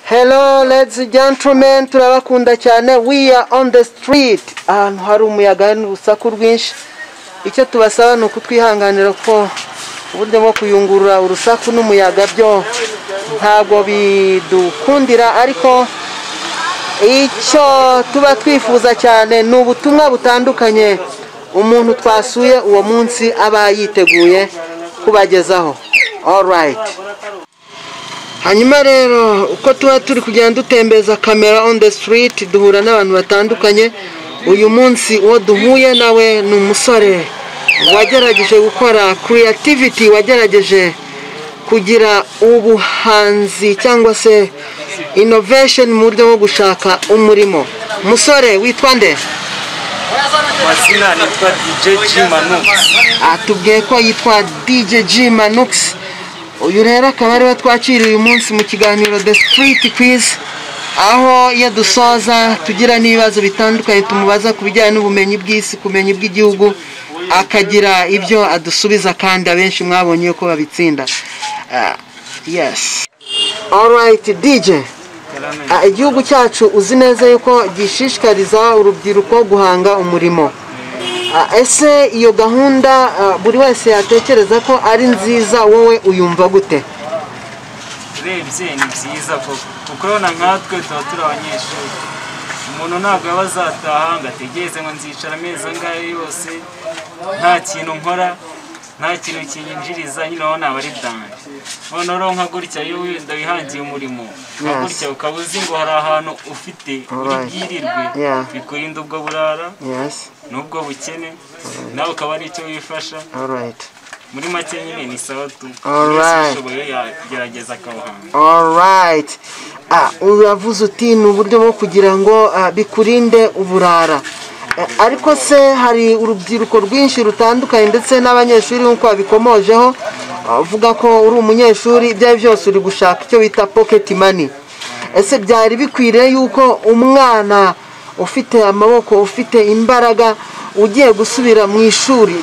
Hello, ladies and gentlemen, turabakunda cyane. We are on the street. Ahantu hari umuyaga n'urusaku rwinshi. Icyo tubasaba ni ukutwihanganira ko uburyo bwo kuyungurura urusaku n'umuyaga byo ntabwo bidukundira ariko icyo tuba twifuza cyane ni ubutumwa butandukanye umuntu twasuye uwo munsi aba yiteguye kubagezaho orayiti hanyuma rero uko tuba turi kugenda dutembereza kamera on the street duhura n'abantu batandukanye uyu munsi uwo duhuye nawe ni umusore wagerageje gukora creativity wagerageje kugira ubuhanzi cyangwa se innovation mu buryo bwo gushaka umurimo umusore witwa nde mazina nitwa DJ G Manux atubwiye ko yitwa DJ G Manux uyu rero akaba ariwe twakiriye uyu munsi mu kiganiro The Street Quiz aho iyo dusoza tugira n'ibibazo bitandukanye tumubaza ku bijyanye n'ubumenyi bw'isi kumenyi bw'igihugu akagira ibyo adusubiza kandi abenshi mwabonye yuko babitsinda Ah, yes alright DJ Ah, igihugu cyacu uzi neza yuko gishishikariza urubyiruko guhanga umurimo Ah, ese iyo gahunda ah, buri wese yatekereza ko ari nziza wowe uyumva gute urebye ni byiza koko kuko urabona nkatwe tuba turi abanyeshuri umuntu ntabwo aba azataha ngo ategereze ngo nzicara amezi angahe yose nta kintu nkora nta kintu kinyinjiriza nyine urabona aba ari danje noneho rero nka gutya iyo wenda wihangiye umurimo nka Yes. gutya ukaba uzi ngo hari ahantu ufite uri Alright. bwirirwe Yeah. bikurinda ubwo burara yes n'ubwo bukene nawe ukaba ari icyo wifasha alright muri make nyine ni sawa tu Alright. wese ushoboye yagerageza akawuhanga alright ah, uravuze uti ni uburyo bwo kugira ngo ah, bikurinde uburara Eh, ariko se hari urubyiruko rwinshi rutandukanye ndetse n'abanyeshuri nk'uko babikomojeho ah, uvuga ko uri umunyeshuri ibyo ari byo byose uri gushaka icyo bita pocket money ese byari bikwiriye yuko umwana ufite amaboko ufite imbaraga ugiye gusubira mu ishuri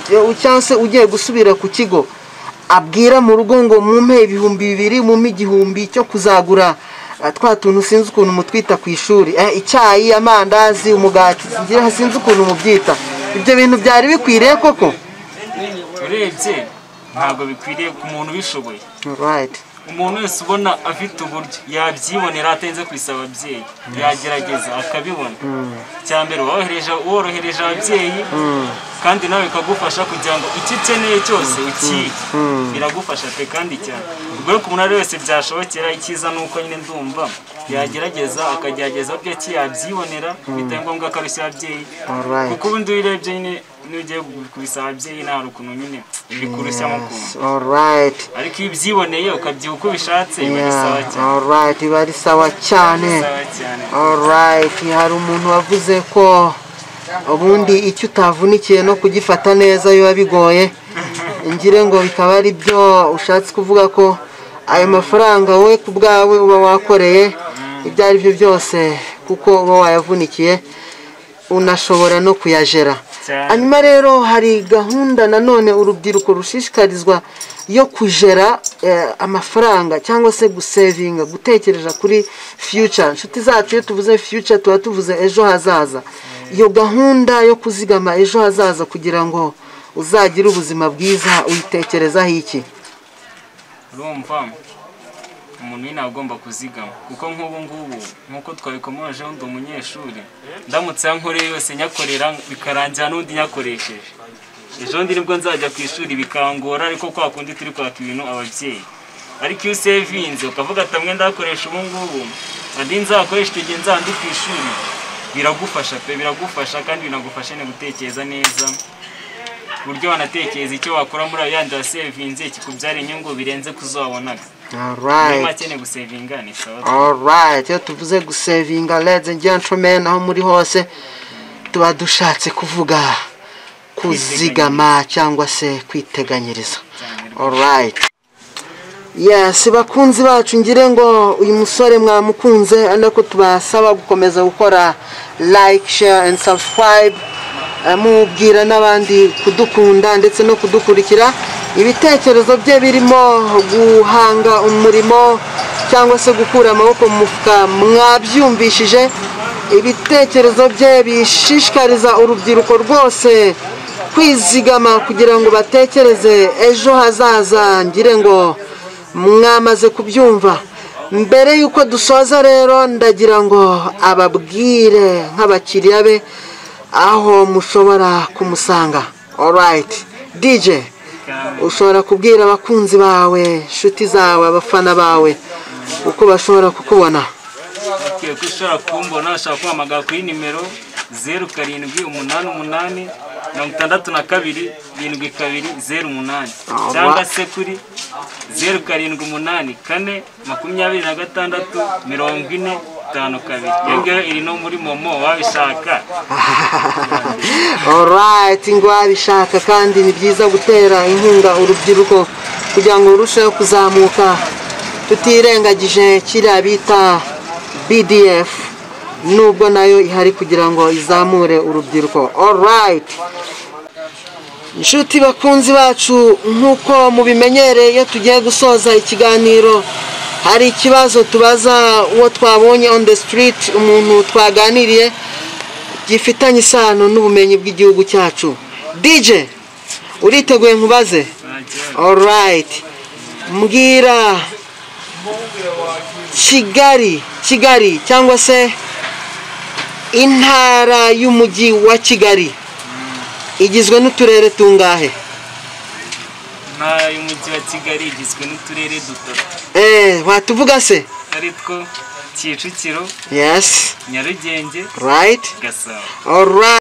cyangwa se ugiye gusubira ku kigo abwira mu rugo ngo mumpe ibihumbi bibiri mumpe igihumbi cyo kuzagura eh, twa tuntu sinzi ukuntu mutwita ku ishuri eh, icyayi amandazi umugati singira sinzi ukuntu mubyita ibyo bintu byari bikwiriye koko urebye ntabwo bikwiriye ku muntu ubishoboye Alright. umuntu wese ubona afite uburyo yabyibonera atarinze kubisaba ababyeyi yagerageza akabibona cya mbere worohereje worohereje ababyeyi kandi nawe bikagufasha kugira ngo icyo ukeneye cyose ukiye biragufasha pe kandi cyane ubwo rero ku muntu uwo ari we wese byashobokera icyiza ni uko nyine ndumva yagerageza akagerageza byo ki yabyibonera bitari ngombwa ko abishyira ababyeyi Alright. kuko ubundi uyirebye nyine n'ugiye kubisaba ababyeyi nta rukuntu nyine bikurushya mu kuntu Alright. ariko iyo ubyiboneye ukabyiha uko ubishatse biba ari Yeah. sawa cyane Alright, biba ari sawa cyane sawa cyane Alright, hari umuntu wavuze ko ubundi icyo utavunikiye no kugifata neza biba bigoye ngire ngo bikaba ari byo ushatse kuvuga ko ayo mafaranga wowe ku bwawe uba wakoreye ibyo ari byo byose kuko uba wayavunikiye unashobora no kuyajera Cyane. hanyuma rero hari gahunda nanone urubyiruko rushishikarizwa yo kujera eh, amafaranga cyangwa se gusevinga gutekereza kuri future inshuti zacu iyo tuvuze future tuba tuvuze ejo hazaza iyo gahunda yo kuzigama ejo hazaza kugira ngo uzagire ubuzima bwiza uyitekerezaho iki urumva umuntu nyine aba agomba kuzigama kuko nk'ubu ngubu nk'uko twabikomojeho ndi umunyeshuri ndamutse aho nkoreye yose nyakorera bikarangira n'undi nyakoresheje ejo bundi nibwo nzajya ku ishuri bikangora ariko kwa kundi turi kwaka ibintu ababyeyi ariko iyo usevinze ukavuga ati amwe ndakoresha ubu ngubu andi nzakoresha icyo gihe nzandi ku ishuri biragufasha pe biragufasha kandi binagufasha no gutekereza neza ku buryo wanatekereza icyo wakora muri ayo yandi wasevinze kikubyara inyungu birenze kuzo wabonaga niba Alright. akeneye gusevinga ni sawa Alright, iyo tuvuze gusevinga ladies and gentlemen aho muri hose tuba dushatse kuvuga kuzigama cyangwa se kwiteganyiriza cyane Alright. Yes, bakunzi bacu ngire ngo uyu musore mwamukunze ariko tubasaba gukomeza gukora like, share and subscribe Eh, mubwira n'abandi kudukunda ndetse no kudukurikira ibitekerezo bye birimo guhanga umurimo cyangwa se gukura amaboko mu mufuka mwabyumvishije ibitekerezo bye bishishikariza urubyiruko rwose kwizigama kugira ngo batekereze ejo hazaza ngire ngo mwamaze kubyumva mbere y'uko dusoza rero ndagira ngo ababwire nk'abakiriya be aho mushobora kumusanga orayiti dije ushobora kubwira abakunzi bawe inshuti zawe abafana bawe uko bashobora kukubona bakwiye ko ushobora kumbona ushobora kuhamagara kuri nimero zeru karindwi umunani umunani mirongo itandatu na kabiri irindwi kabiri zeru umunani Alright. cyangwa se kuri zeru karindwi umunani kane makumyabiri na gatandatu mirongo ine itanu kabiri iyo ngiyo iri no muri momo wabishaka orayiti ngo wabishaka kandi ni byiza gutera inkunga urubyiruko kugira ngo rurusheho kuzamuka tutirengagije kiriya bita bdf nubwo nayo ihari kugira ngo izamure urubyiruko orayiti inshuti bakunzi bacu nk'uko mubimenyereye iyo tugiye gusoza ikiganiro hari ikibazo tubaza uwo twabonye on the street umuntu twaganiriye gifitanye isano n'ubumenyi bw'igihugu cyacu DJ uriteguye nkubaze alright mbwira kigali kigali cyangwa se intara y'umujyi wa kigali igizwe n'uturere tungahe intara y'umujyi wa kigali igizwe n'uturere dutatu eh watuvuga se ari two kicukiro yes nyarugenge right gasabo alright